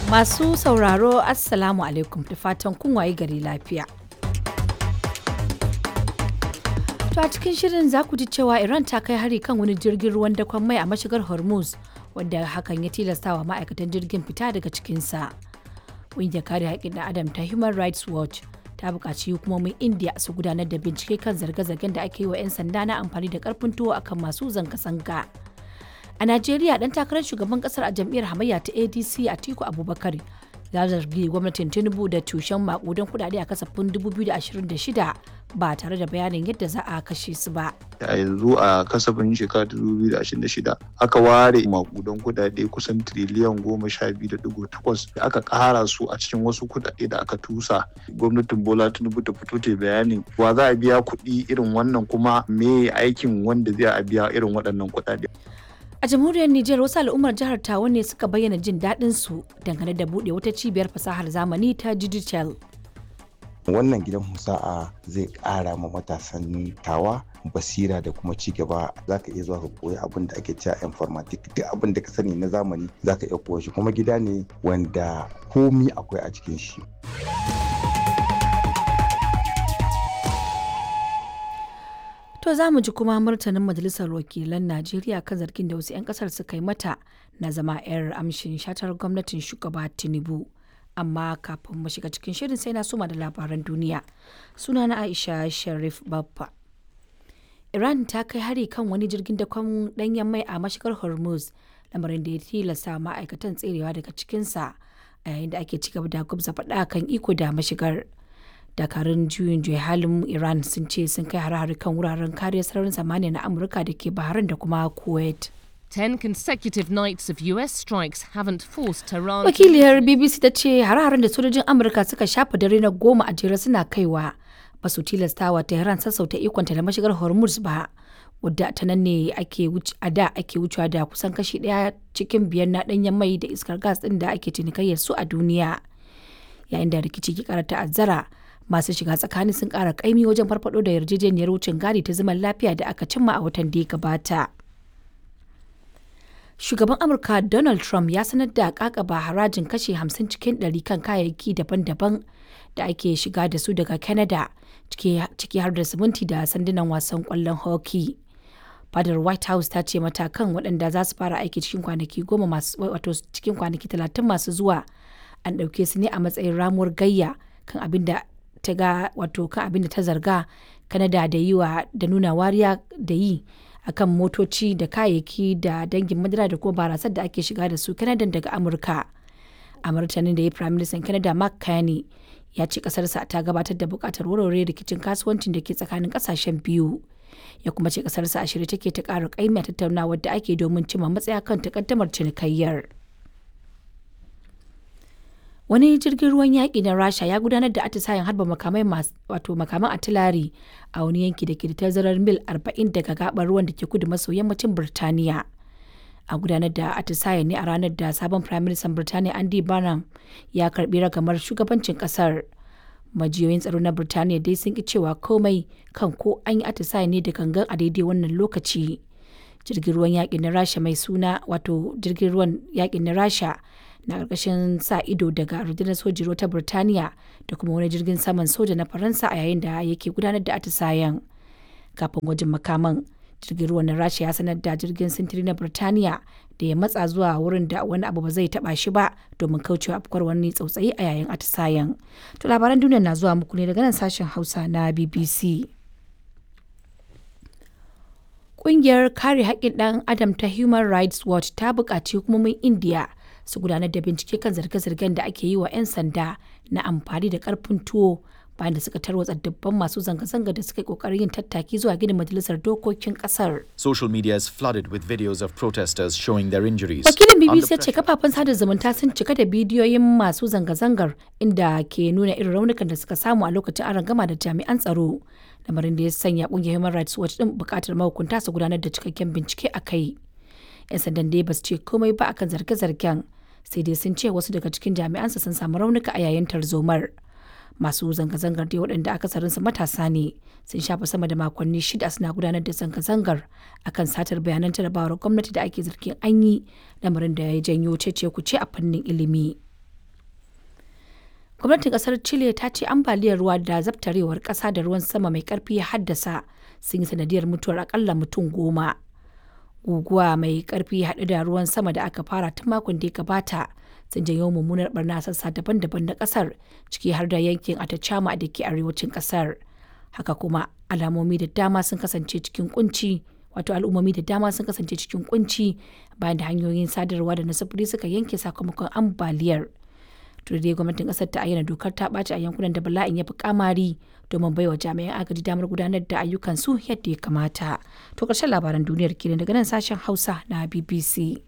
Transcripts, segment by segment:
Masu sauraro Assalamu alaikum da fatan kun waye gari lafiya. To a cikin shirin za ku ji cewa Iran ta kai hari kan wani jirgin ruwan dakon mai a mashigar Hormuz wanda hakan ya tilastawa ma'aikatan jirgin fita daga cikinsa. Ƙungiyar kare haƙƙin ɗan Adam ta Human Rights Watch ta buƙaci hukumomin India su gudanar da bincike kan zarge-zargen da ake yi wa 'yan sanda na amfani da ƙarfin tuwo akan masu zanga-zanga. A Najeriya dan takarar shugaban kasar a jam'iyyar hamayya ta ADC Atiku Abubakar ya zargi gwamnatin Tinubu da tushen makudan kudade a kasafin 2026 ba tare da bayanin yadda za a kashe su ba. a yanzu a kasafin shekara 2026 aka ware makudan kudade kusan triliyan goma sha biyu da digo takwas da aka kara su a cikin wasu kudade da aka tusa gwamnatin bola tinubu ta fito ta bayanin wa za a biya kuɗi irin wannan kuma me aikin wanda zai a biya irin waɗannan kudade A jamhuriyar Nijar wasu al'ummar jihar Tawa ne suka bayyana jin daɗin su dangane da buɗe wata cibiyar fasahar zamani ta digital. wannan gidan musa'a zai ƙara ma matasan tawa basira da kuma ci gaba za ka iya zuwa ka koyi abin da ake cewa informatic duk abin da ka sani na zamani za ka iya koya shi kuma gida ne wanda komi akwai a cikin shi To za mu ji kuma martanin Majalisar Wakilan Najeriya kan zargin da wasu 'yan kasar suka yi mata na zama 'yar amshin shatar gwamnatin shugaba Tinubu. Amma kafin mu shiga cikin shirin sai na soma da labaran duniya. Suna na Aisha Sharif Baffa. Iran ta kai hari kan wani jirgin dakon danyen mai a mashigar Hormuz, lamarin da ya tilasta ma'aikatan tserewa daga cikinsa a yayin da ake ci gaba da gwabza faɗa kan iko da mashigar. dakarun juyin juya halin iran sun ce sun kai hare-hare kan wuraren kariyar sararin samaniya na amurka da ke bahrain da kuma kuwait Ten consecutive nights of US strikes haven't forced Tehran to wakiliyar bbc ta ce hare-haren da sojojin amurka suka shafa dare na goma a jere suna kaiwa ba su tilastawa tehran sassauta ikonta da mashigar hormuz ba wadda ta nan ne ake a da ake wucewa da kusan kashi daya cikin biyar na danyen mai da iskar gas din da ake cinikayyar su a duniya yayin da rikici ke kara ta'azzara masu shiga tsakani sun kara kaimi wajen farfado da yarjejeniyar wucin gadi ta zaman lafiya da aka cimma a watan da ya gabata shugaban amurka donald trump ya sanar da kakaba harajin kashe 50 cikin 100 kan kayayyaki daban-daban da ake shiga da su daga canada ciki har da siminti da sandunan wasan kwallon hockey fadar white house ta ce matakan waɗanda za su fara aiki cikin kwanaki goma masu wato cikin kwanaki talatin masu zuwa an ɗauke su ne a matsayin ramuwar gayya kan abin da ta ga wato kan abin da ta zarga kanada da yi wa da nuna wariya da yi akan motoci da kayayyaki da dangin madara da kuma barasar da ake shiga da su kanada daga amurka a martanin da ya prime minister canada mark carney ya ce kasarsa ta gabatar da bukatar warware rikicin kasuwancin da ke tsakanin kasashen biyu ya kuma ce kasarsa a shirye take ta ƙara ƙaimiya tattaunawar da ake domin cimma matsaya kan takaddamar cinikayyar. wani jirgin ruwan yaƙi na rasha ya gudanar da atisayen harba makamai wato makaman atilari a wani yanki da ke da tazarar mil 40 daga gabar ruwan da ke kudu maso yammacin birtaniya a gudanar da atisayen ne a ranar da sabon prime minister birtaniya andy barnum ya karbi ragamar shugabancin kasar majiyoyin tsaro na birtaniya dai sun ki cewa komai kan ko an yi atisayen ne da gangan a daidai wannan lokaci jirgin ruwan yaƙin na rasha mai suna wato jirgin ruwan yaƙin na rasha na ƙarƙashin sa ido daga rundunar sojin ruwa ta Birtaniya da kuma wani jirgin saman soja na Faransa a yayin da yake gudanar da atisayen. Kafin gwajin makaman, jirgin ruwan na Rasha ya sanar da jirgin sintiri na Birtaniya da ya matsa zuwa wurin da wani abu ba zai taba shi ba domin kaucewa afkuwar wani tsautsayi a yayin atisayen. To labaran duniya na zuwa muku ne daga nan sashen Hausa na BBC. Ƙungiyar kare haƙƙin ɗan Adam ta Human Rights Watch ta buƙaci hukumomin India su gudanar da bincike kan zarge-zargen da ake yi wa 'yan sanda na amfani da karfin tuwo bayan da suka tarwatsa dubban masu zanga-zanga da suka yi kokarin yin tattaki zuwa gidan majalisar dokokin kasar. Social media is flooded with videos of protesters showing their injuries. Wakilin BBC ya ce kafafen sada zumunta sun cika da bidiyoyin masu zanga-zangar inda ke nuna irin raunukan da suka samu a lokacin an gama da jami'an tsaro. Lamarin da ya sanya kungiyar Human Rights Watch din bukatar mahukunta su gudanar da cikakken bincike a kai. 'Yan sandan dai ba su ce komai ba akan zarge-zargen. sai dai sun ce wasu daga cikin jami'ansa sun samu raunuka a yayin tarzomar masu zanga-zangar dai waɗanda akasarinsu matasa ne sun shafa sama da makonni shida suna gudanar da zanga-zangar akan satar bayanan jarabawar gwamnati da ake zargin an yi lamarin da ya janyo cece kuce a fannin ilimi gwamnatin kasar chile ta ce ambaliyar ruwa da zabtarewar kasa da ruwan sama mai karfi ya haddasa sun yi sanadiyar mutuwar akalla mutum goma guguwa mai karfi haɗu da ruwan sama da aka fara tun makon da ya gabata sun janyo mummunar barna sassa daban-daban na kasar ciki har da yankin atacama da ke arewacin kasar haka kuma alamomi da dama sun kasance cikin kunci wato al'ummomi da dama sun kasance cikin kunci bayan da hanyoyin sadarwa da na sufuri suka yanke sakamakon ambaliyar dai gwamnatin kasar ta ayyana dokar ta ɓaci a yankunan da bala'in ya fi kamari domin baiwa jami'an agaji damar gudanar da ayyukan su yadda ya kamata to ƙarshen labaran duniyar kenan daga nan sashen hausa na bbc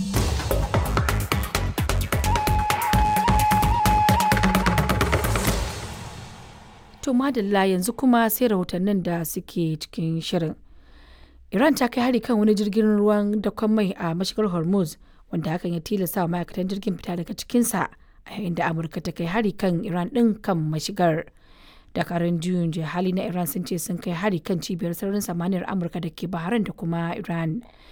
to madalla yanzu kuma sai rahotannin da suke cikin shirin iran ta kai hari kan wani jirgin ruwan dakon mai a mashigar hormuz wanda hakan ya tilasta wa ma'aikatan jirgin fita daga cikinsa a yayin da amurka ta kai hari kan iran din kan mashigar dakarun juyin hali na iran sun ce sun kai hari kan cibiyar sararin samaniyar amurka da ke bahrain da kuma iran